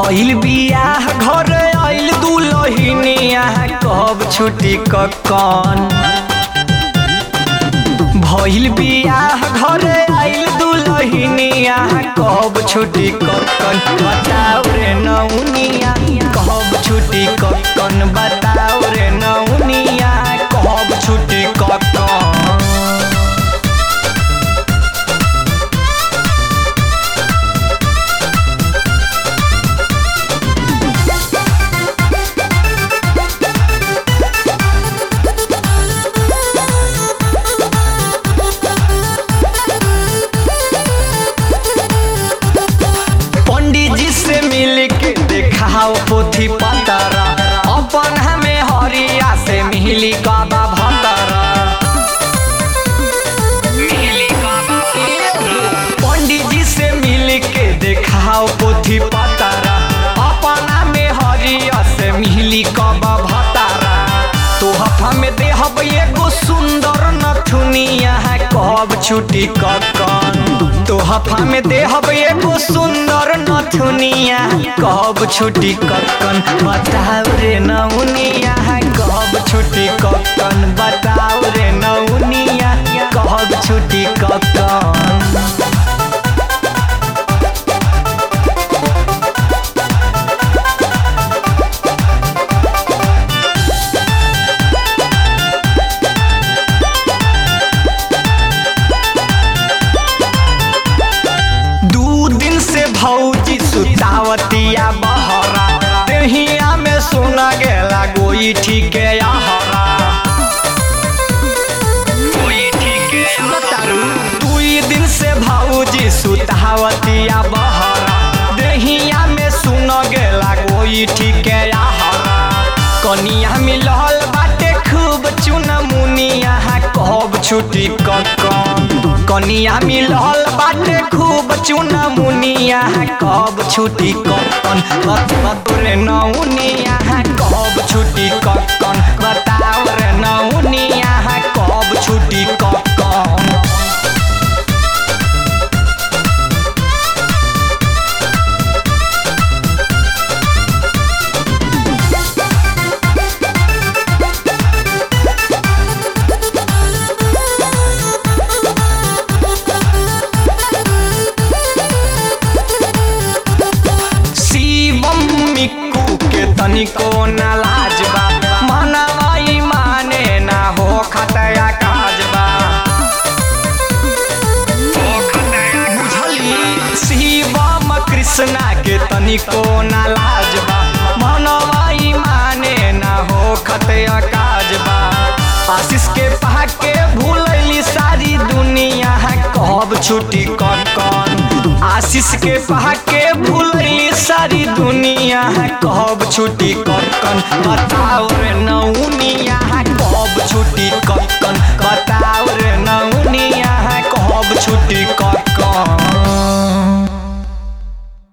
भइल बियाह घर आइल दुलहिनिया कब छुट्टी ककन भइल बियाह घर आइल दुलहिनिया कब छुट्टी ककन बताओ रे नौनिया कब छुट्टी ककन बताओ रे नौनिया कब छुट्टी ककन पंडित जी से मिल के देखाओ पोथी पतरा अपन हमें हरिया से मिली काबा भतरा पंडित जी से मिल के देखाओ पोथी पतरा अपन हमें हरिया से मिली काबा भतरा तो हफा में देहब एगो सुंदर नथुनिया है कब छुट्टी ककन तो हफा में देहब एगो सुंदर नथुनिया कब छुट्टी ककन बताओ रे नौनिया कब छुट्टी ककन बताओ रे नौनिया कब छुट्टी ककन दू दिन से भौजी सुतावतिया बहरा देहिया में सोना गेला गोई ठीके आहरा बतारू दुई दिन से भौजी सुतावतिया बहरा देहिया में सुन गेला गोई ठीके आहरा कनिया मिलल बाटे खूब चुन मुनिया कब छुट्टी ककन कनिया मिलल बाटे खूब चुन मुनिया कब छुट्टी ककन बताओ रे नौनिया कब छुट्टी ककन बताओ रे नौनिया कब छुट्टी ककन शिवम मिक्कू के तनिको न लाजबा मनवाई माने ना हो खतया काजबा बुझली शिवम कृष्णा के तनिको न लाजबा मनवाई माने ना हो खतया काजबा आशीष के पहा के भूलैली सारी दुनिया कब छुट्टी ककन आशीष के पहा के भूलैली सारी दुनिया कब छुट्टी ककन बताओ रे नौनिया कब छुट्टी ककन बताओ रे